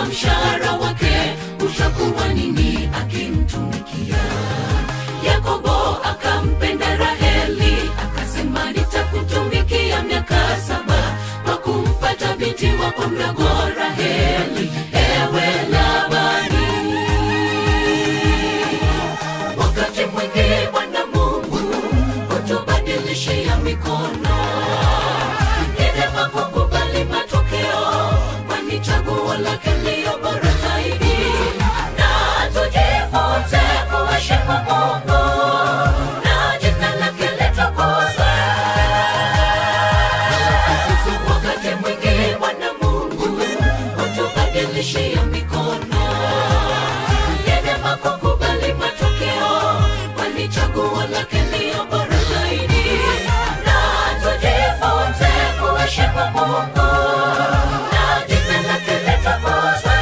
mshahara wake utakuwa nini akimtumikia yakobo akampenda raheli akasema nitakutumikia miaka saba kwa kumpata binti wako mdogo raheli ewe labani wakati mwingi bwana mungu hutubadilishia mikono ni vyema kukubali matokeo kwani chaguo lake ndiyo bora zaidi na tujifunze kuheshimu mungu na jina lake litukuzwe wakati mwingi bwana mungu hutubadilishia mikono ni vyema kukubali matokeo kwani chaguo lake ndiyo bora zaidi na tujifunze kuheshimu mungu na jina lake litukuzwe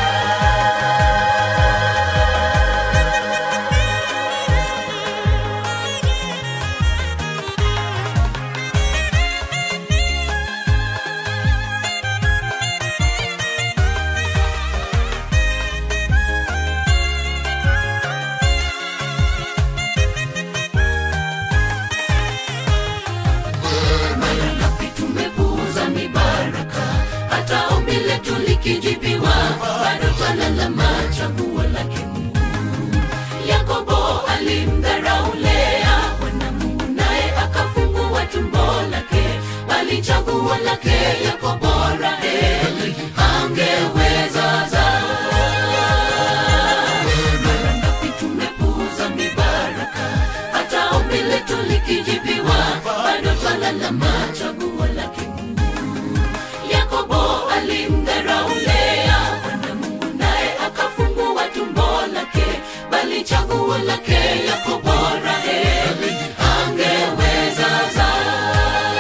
mara ngapi tumepuuza mibaraka hata ombi letu likijibiwa bado twalalama chaguo lake mungu yakobo alimdharau lea bwana mungu naye akafungua tumbo lake bali chaguo lake yakobo raheli angeweza zaa mara ngapi tumepuuza mibaraka hata ombi letu likijibiwa bado twalalama chaguo lake mungu yakobo alimdharau lea bwana mungu naye akafungua tumbo lake bali chaguo lake yakobo raheli angeweza zaa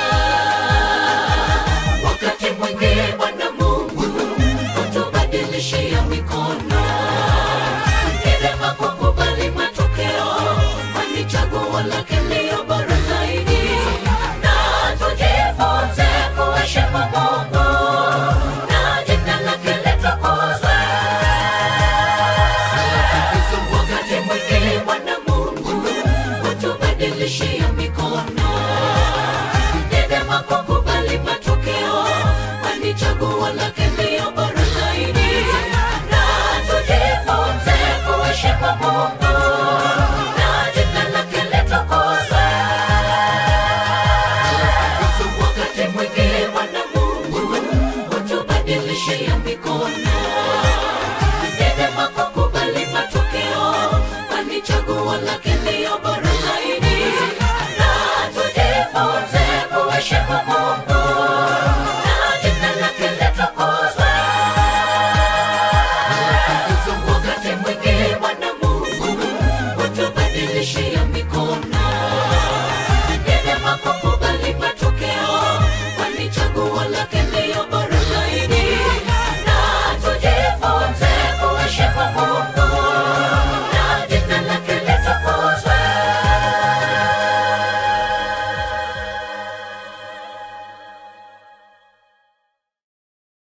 wakati mwingi bwana mungu hutubadilishia mikono ni vyema kukubali matokeo kwani chaguo lake ndiyo bora zaidi na tujifunze kuheshimu mungu na jina lake litukuzwe wakati mwingi bwana mungu hutubadilishia mikono ni vyema kukubali matokeo kwani chaguo lake ndiyo bora zaidi na tujifunze kuheshimu mungu na jina lake litukuzwe wakati mwingi bwana mungu hutubadilishia mikono ni vyema kukubali matokeo kwani chaguo lake ndiyo bora zaidi na tujifunze kuheshimu mungu